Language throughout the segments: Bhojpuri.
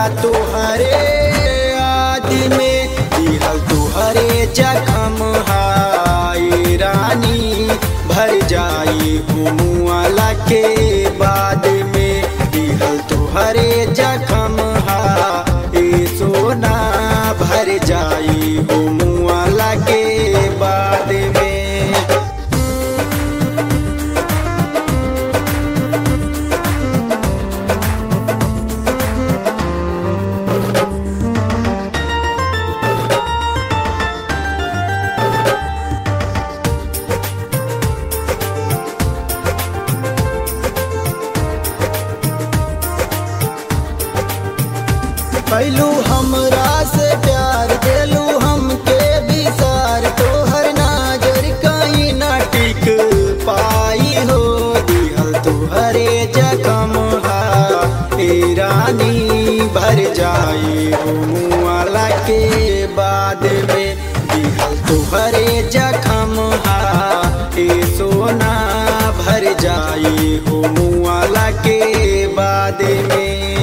तुहरे आदि में दिहल तुहरे जखम हाय रानी भर जाई हुमुआला के बाद में दिहल तुहरे जखम हाय सोना भर जाई हुमुआला के बाद में कैलू हमरा से प्यार देलू हमके विसार तोहर नाजर कहीं ना टिक पाई हो दिहल तुहरे जखम हा ए रानी भर जाई हो मुआला के बाद में दिहल तुहरे जखम हा ए सोना भर जाई हो मुआला के बाद में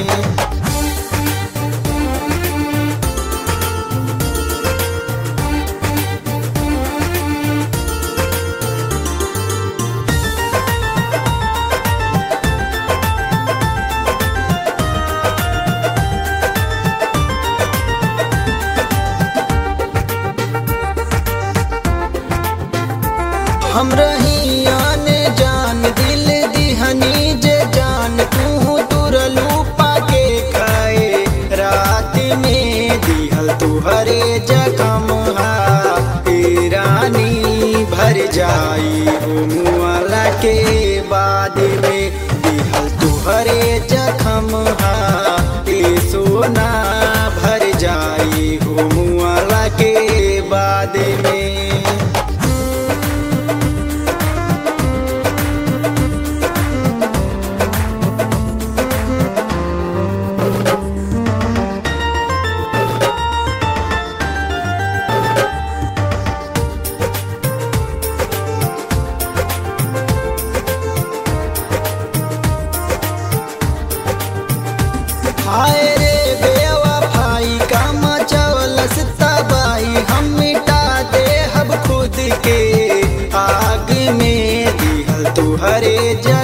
हम रही आने जान दिल दिहनी जे जान तू तुरलू पाके खाए रात में दिहल तुहरे जखम हा ए रानी भर जाई हो मुआला के बाद में दिहल तुहरे जखम हा ए सोना भर जाई हो मुआला के बाद में हाय रे बेवफाई का मचवलस तबाही हम मिटा दे हब खुद के आग में दिहल तुहरे जग